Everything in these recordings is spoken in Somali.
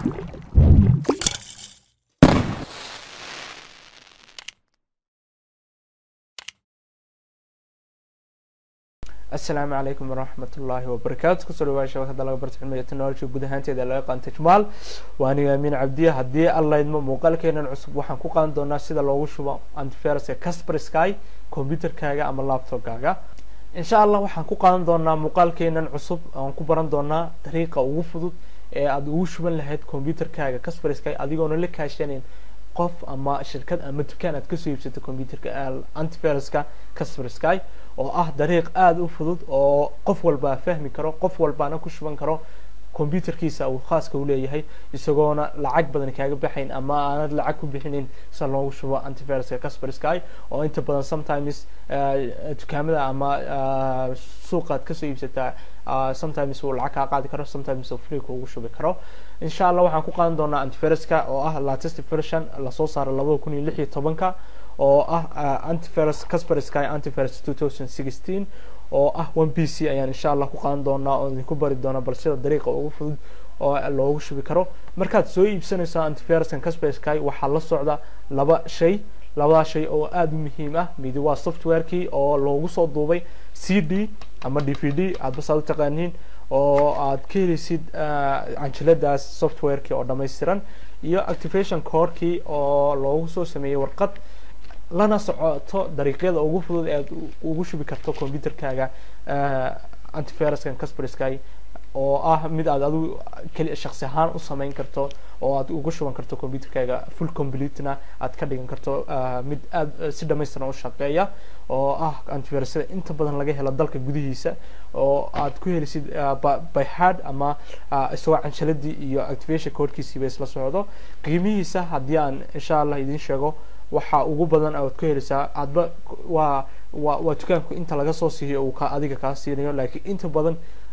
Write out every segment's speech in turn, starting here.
asalaamu calaykum waraxmat ullaahi wabarakaatu kusoo dhawaa shabakada laga barta cilmiga technology guud ahaanteeda laga qaantay jamaal waa aniga amiin cabdiya haddii allaydmo muuqaalkeenan cusub waxaan ku qaadan doonaa sida loogu shubo antiviruska casper sky computerkaaga ama laptopkaaga insha allah waxaan ku qaadan doonaa muuqaalkeenan cusub aan ku baran doonaa dariiqa ugu fudud ee aada ugu shuban lahayd computerkaaga casper sky adigoona la kaashanayn qof ama shirkad ama dukaan aad kasoo iibsato computerka antiviruska casper sky oo ah dariiq aada u fudud oo qof walbaa fahmi karo qof walbaana ku shuban karo computerkiisa uu khaaska uleeyahay isagoona lacag badan kaaga baxayn ama aanad lacag ku bixinin sida loogu shubo antiviruska casper sky oo inta badan sometimes dukaamada ama suuqaad kasoo iibsataa sometimes uu lacag kaa qaadi karo sometimes uu free kuugu shubi karo insha allah waxaan ku qaadan doonaa antiviruska oo ah latest version lasoo saaro labada kun iyo lix iyo tobanka oo ah antivirus casper sky antivirus two thousand sixteen oo ah one b c ayaan insha allah ku qaadan doonaa oo idinku bari doonaa bal sida dariiqa ugu fudud oo loogu shubi karo markaad soo iibsanayso antiviruskan casper sky waxaa la socda laba shay labadaa shay oo aada u muhiim ah midi waa softwarekii oo loogu soo duubay c d ama d v d aadba saad u taqaaniin oo aad ka helaysid canjiladaas softwarekii oo dhammaystiran iyo activation corkii oo loogu soo sameeyey warqad lana socoto dariiqyada ugu fudud ee aad ugu shubi karto computerkaaga antiviruskan casper sky oo ah mid aad adigu keli shaksi ahaan u sameyn karto oo aad ugu shuban karto computerkaaga full completena aad ka dhigan karto mid aad si dhamaystiran u shaqeeya oo ah antivirusyada inta badan laga helo dalka gudihiisa oo aad ku helisid by hard ama isagoo canshaladii iyo activation codekiisiiba isla socdo qiimihiisa haddii aan insha allah idiin sheego waxa ugu badan aad ku helaysaa hadba waa wa waa dukaanku inta laga soo siiyo uu ka adiga kaa siinayo laakiin inta badan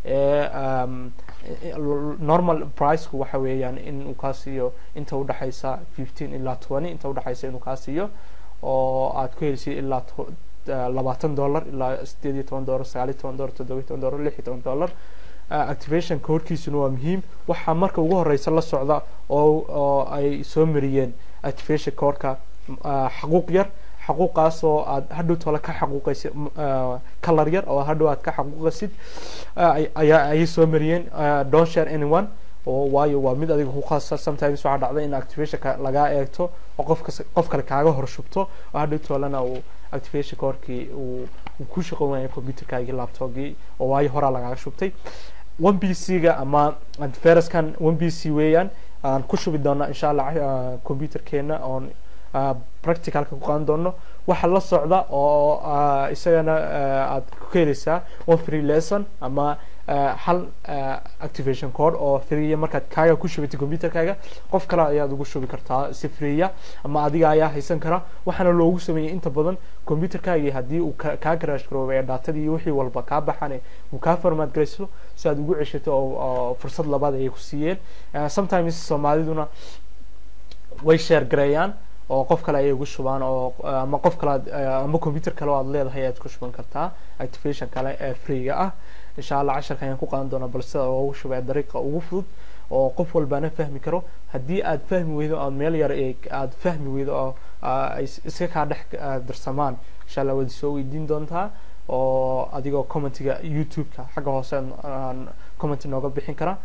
normal priceku waxa weeyaan in uu kaa siiyo inta udhexaysa fifteen ilaa twenty inta udhexaysa inuu kaa siiyo oo aad ku helaysid ilaa labaatan dollar ilaa sideed iyo toban dollar sagaal iyo toban dollar toddoba iyo toban dollar lix iyo toban dollar activation codekiisuna waa muhiim waxaa marka ugu horeysa la socda oo oo ay soo mariyeen activation codeka xaquuq yar xaquuqaas oo aad hadhow tole ka xaquuqaysid color yar oo hadhow aad ka xaquuqaysid ayaa ayay soo mariyeen don't share anyone oo waayo waa mid adiga ku khaasa sometimes waxaa dhacda in activationka lagaa eegto oo qofka qof kale kaaga horshubto oo hadhow tolena uu activation corkii uu ku shaqo waaya computerkaagii laptopgii oo waayo horaa lagaaga shubtay one b c ga ama antiviruskan one b c weeyaan aan ku shubi doona insha allah computerkeena oon practicalka ku qaadan doono waxa la socda oo isagana aad ku heleysaa one free lesson ama hal activation code oo freeya markaad kaaga ku shubatay computerkaaga qof kale ayaad ugu shubi kartaa si freeya ama adiga ayaa haysan kara waxaana loogu sameeyey inta badan computerkaagii haddii uu kaa garaash garoobay dhaatadii iyo wixii walba kaa baxane uu kaa formaad garayso si aad ugu ceshato oo fursad labaad ayay ku siiyeen sometimes soomaaliduna way share gareeyaan oo qof kale ayay ugu shubaan oo ama qof kale ama computer kale oo aad leedahay ayaad ku shuban kartaa activation kale ee freega ah insha allah casharka ayaan ku qaadan doonaa bal sida loogu shubay dariiqa ugu fudud oo qof walbaana fahmi karo haddii aad fahmi weydo aad meel yar aad fahmi weydo oo ay iska kaa dhex darsamaan insha allah waad soo weydiin doontaa oo adigoo commentiga youtube-ka xagga hoose comment nooga bixin kara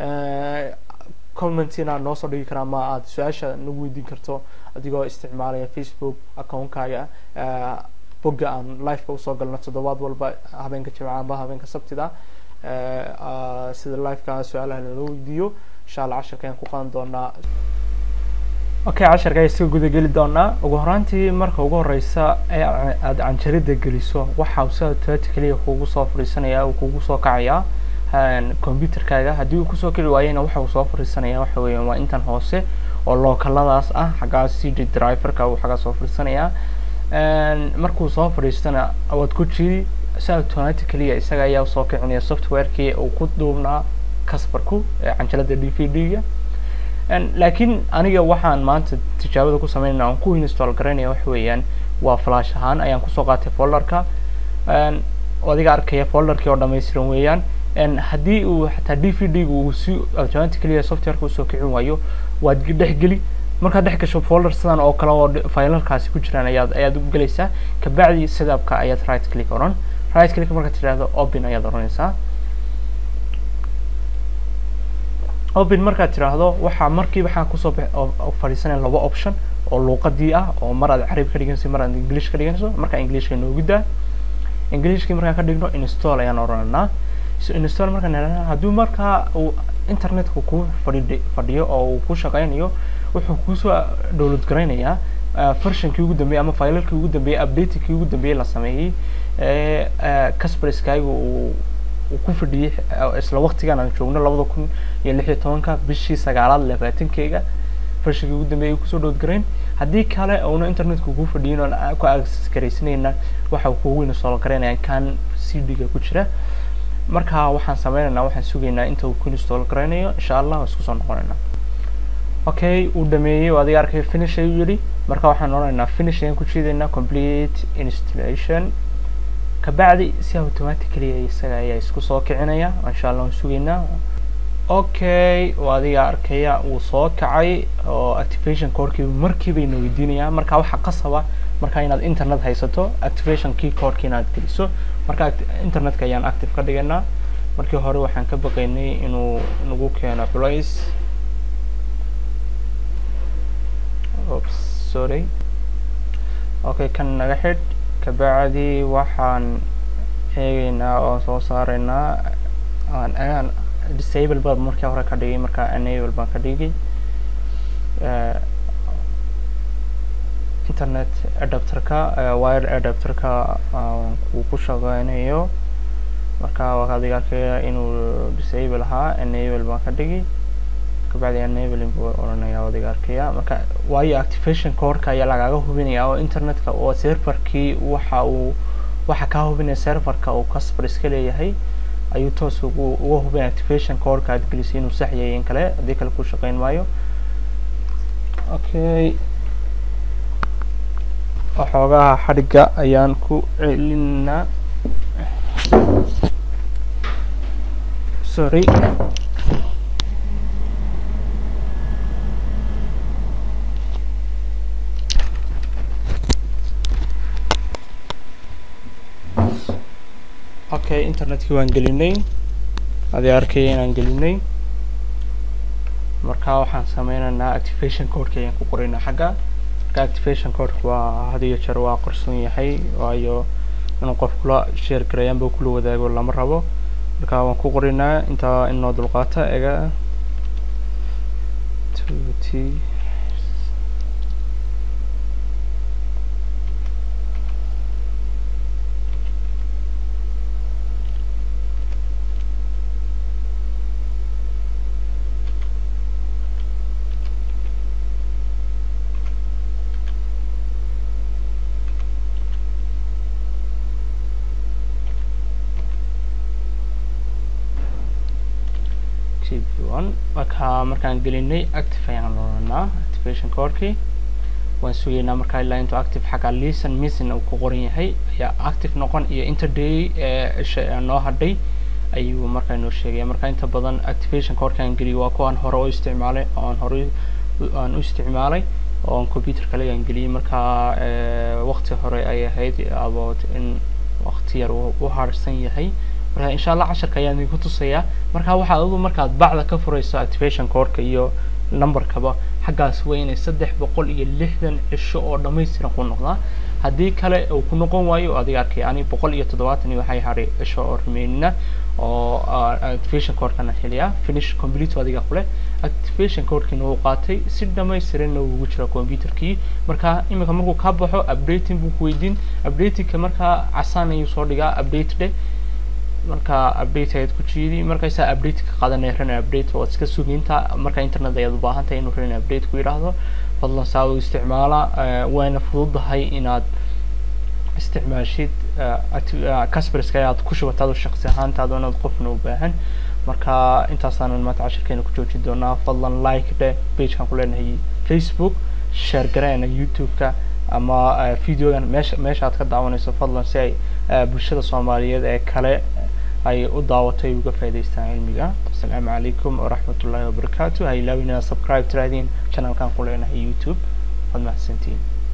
commentina noo soo dhigi karaa ama aad su-aasha nagu weydiin karto adigoo isticmaalaya facebook account-kaaga bogga aan liveka usoo galno toddobaad walba habeenka jimca amba habeenka sabtida sida liveka su-aalaha nala weydiiyo insha allah casharka ayaan ku qaadan doonaa okay casharka ayaan iska guda geli doonaa ugu horaantii marka ugu horeysa ee aada canjarida geliso waxa uu sida automatically kugu soo fadhiisanaya uu kugu soo kacayaa computerkaaga haddii uu kusoo keli waayena waxa uu soo fadhiisanaya waxa weeyaan waa intan hoose oo lookaladaas ah xaggaa c d driverka uu xaggaa soo fadhiisanayaa markuu soo fadhiistana waad ku jiri si automatically isaga ayaa usoo kicinaya softwarekii uu ku duubnaa casperku canjalada d v d ga laakiin aniga waxaan maanta tijaabada ku sameynayna aan ku install garaynaya waxa weeyaan waa flash ahaan ayaan kusoo qaatay folderka adiga arkaya folderkii oo dhamaystiran weeyaan haddii uu xataa d v d gu uu si automatically softwareka usoo kicin waayo waad dhex geli markaad dhex gasho folder sidan oo kale oo filalkaasi ku jiraan ayaad ayaad u gelaysaa kabacdi setupka ayaad right click oran right click markaad tidhahdo open ayaad oranaysaa open markaad tidhaahdo waxaa markiiba waxaa kusoo fadhiisanaya laba option oo luuqadii ah oo mar aad carabi ka dhiganayso mar aad english ka dhiganayso markaa englishka inoogu daa englishkii markaan ka dhigno install ayaan orananaa so install markaan helana hadduu markaa uu internetka ku fadhi fadhiyo oo uu ku shaqeynayo wuxuu kusoo download garaynayaa versionkii ugu dambeeyey ama filalkii ugu dambeeyey updatekii ugu dambeeyey la sameeyey casperskaaga uu uu ku fadhiyey isla waqtigan aan joogno labada kun iyo lix iyo tobanka bishii sagaalaad labaatankeega versionkii ugu dambeeyey kusoo download garayn haddii kale uuna internetka ku fadhiyin oon ku access garaysanayna waxa uu kugu install garaynaya kan c d-ga ku jira marka waxaan sameynaynaa waxaan sugaynaa inta uu ku install garaynayo insha allah waa isku soo noqonaynaa okay uu dhameeyey oo adiga arkay finish ayuu yidhi marka waxaan odhanaynaa finish ayaan ku jiidaynaa complete installation kabacdi si automatically isaga ayaa isku soo kicinaya insha allah waan sugaynaa okay oo adiga arkaya wuu soo kacay oo activation codekii markiiba ina weydiinaya marka waxaa qasaba marka inaad internet haysato activation key codeki inaad geliso marka internetka ayaan active ka dhigaynaa markii hore waxaan ka baqaynay inuu nagu keeno culays oops sorry okay kan naga xidh kabacdi waxaan eegaynaa oo soo saaraynaa aan aan disable baa markii hore ka dhigay marka enable baan ka dhigay internet adapterka wire adapterka uu ku shaqeynayo marka waa adiga arkaya inuu disable ahaa enable baan ka dhigay kabacdi enabling buu oranaya adiga arkaya marka waayo activation codeka ayaa lagaga hubinaya oo internetka oo serverkii waxa uu waxa kaa hubinaya serverka uu casper iska leeyahay ayuu toos ugu uga hubinaya activation codeka aad gelisay inuu sax yahay in kale haddii kale ku shaqeyn maayo okay waxoogaha xadhigga ayaan ku celinaa sorry okay internetkii waan gelinay adi arkaya inaan gelinay marka waxaan sameynaynaa activation codeka ayaan ku qoraynaa xagga marka activation codeka waa had iyo jeer waa qarsoon yahay waayo inuu qof kula share garayaanba kula wadaago lama rabo marka waan ku qoraynaa intaa inoo dulqaata ega t one marka markaan gelinay active ayaan oranaa activation codekii waan sugaynaa markaa ilaa intuu active xagga listen missing uu ku qoran yahay ayaa active noqon iyo interday ee noo hadhay ayuu markaa inoo sheegaya marka inta badan activation codkaan geliyay waa kuwaan hore u isticmaalay oon hore aan u isticmaalay oon computer kale aan geliyay markaa waqti hore ay ahayd about in waqti yar u harsan yahay marka insha allah casharka ayaan idinku tusayaa marka waxaad adigu markaad bacda ka furayso activation codeka iyo numberkaba xaggaas waa inay saddex boqol iyo lixdan cisho oo dhamaystiran ku noqdaa haddii kale uu ku noqon waayo adiga arkay ani boqol iyo toddobaatan iyo waxay hadhay cisho oo remainina oo activation codekana xiliyaa finish complete adiga kule activation codekina uu qaatay si dhamaystiranna ugu jira computerkii marka iminka markuu ka baxo updating buu ku weydiin updatingka markaa casaan ayuu soo dhigaa update dhe marka update ayaad ku jiidi markaysaa update ka qaadanaya ran update waad iska suginta marka internet ayaad u baahan tahay inuu ran update ku yidhaahdo fadlan saa u isticmaala wayna fududahay inaad isticmaashid casperska aad ku shubataado shaqsi ahaantaada inaad qofna u baahan marka intaasaanan maanta cashirkeena ku joojin doonaa fadlan like dhe pagekan ku leenahay facebook share gareena youtube-ka ama videogan meesha meesha aad ka daawanayso fadlan si ay bulshada soomaaliyeed ee kale ay u daawato ay uga faa'idaystaan cilmiga asalaamu calaykum waraxmat ullaahi wabarakaatu ha ilaawin inaad subscribe tirahdeen channelkan ku leenahay youtube waad mahadsantihiin